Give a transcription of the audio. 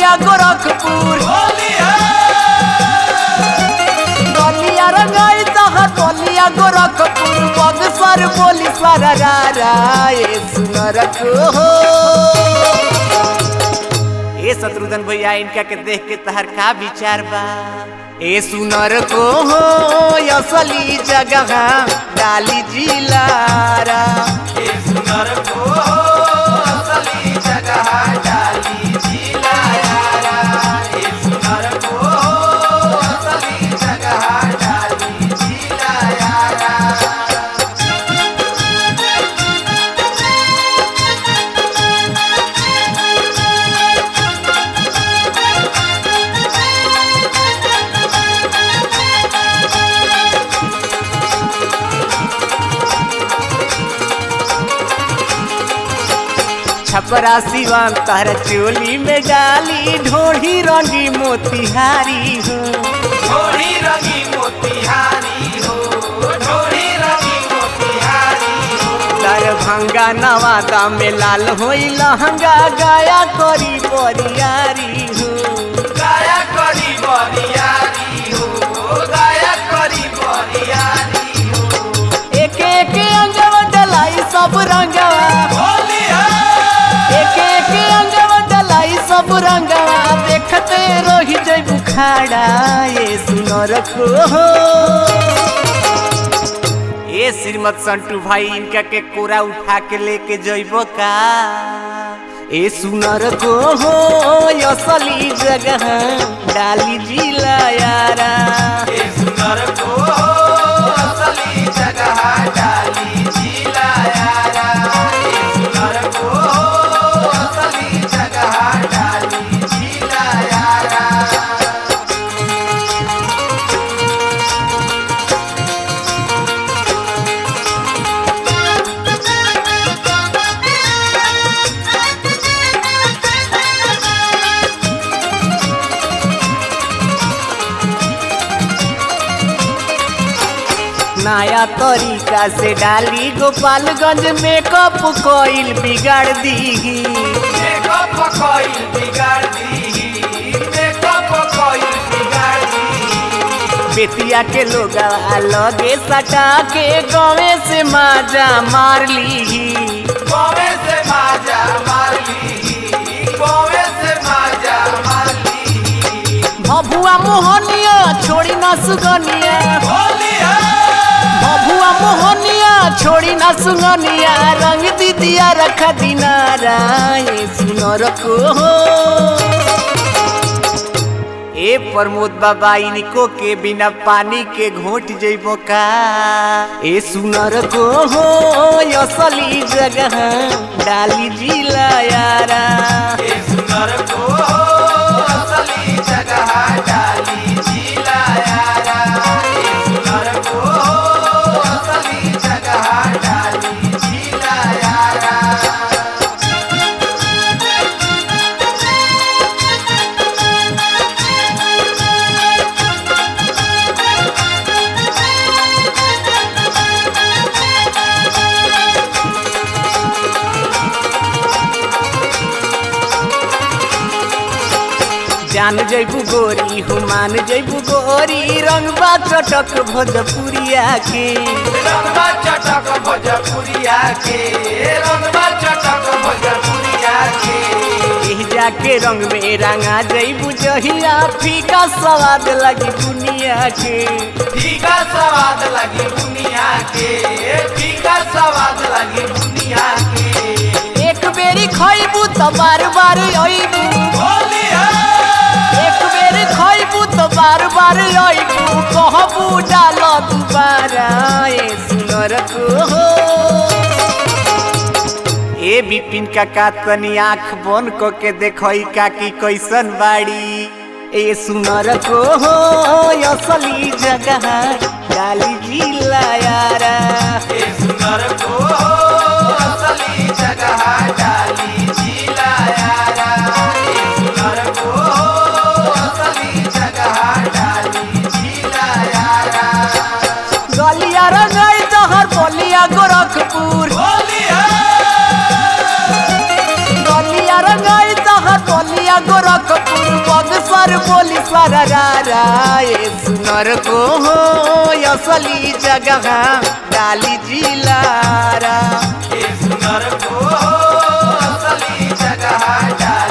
बोलिया गोरखपुर गलिया रंगाई तहर बोलिया गोरखपुर बक्सर बोली सररारा ए सुनर को हो ए शत्रुघ्न भैया इनका के देख के तहर का विचार बा ए सुनर को हो असली जगह डाली जिलारा छपरा सिवान तहर चोली में डाली ढोढ़ी रंगी मोतिहारी हो दरभंगा नवादा में लाल होई लहंगा गाया करी बरियारी हो एक एक अंगवा डलाई सब रंगवा एक एक अंगवा डलाई सब रंगवा देखते रोही जय बुखाड़ा ये सुनर को हो ए श्रीमत संटू भाई इनका के कोरा उठा के लेके जइबो का ए सुनर को हो असली जगह डाली जिला यारा नया तरीका से डाली गोपालगंज मेकअप कोइल बिगाड़ दी बेतिया के लोग लगे सटा के गाँवे से माजा मार ली भभुआ मोहनिया छोड़ी ना सुगनिया भभुआ मोहनिया छोड़ी ना सुगनिया रंग दीदिया रखा दिनारा ये सुनर को हो ए प्रमोद बाबा इनको के बिना पानी के घोट जइबो का ए सुनर को हो असली जगह डाली जिला यारा जान जैबू गोरी हो मान जैबू गोरी रंगबा चटक भोजपुरिया के रंगबा चटक भोजपुरिया के रंगबा चटक भोजपुरिया के एह जाके रंग में रंगा जैबू जहिया फीका स्वाद लगी दुनिया के फीका स्वाद लगी दुनिया के फीका स्वाद लगी दुनिया के एक बेरी खइबू तो बार बार अइबू होली है एक बेरी खइबू तो बार बार अइबू कहबू डाल दुबारा ए सुनर को हो ए बिपिन काका तनी आँख बन क के देखई काकी कैसन बाड़ी ए सुनर को हो असली जगह डाली जिला यारा ए सुंदर को असली जगह डाली जिला यारा ए सुंदर को असली जगह डाली जिला यारा गलिया रंगाई तहर बोलिया गोरखपुर होली है गलिया रंगाई तहर बोलिया गोरखपुर देवर बोली सारा रारा ये सुनर को हो असली जगह डाली जिलारा ये सुनर को असली जगह डाली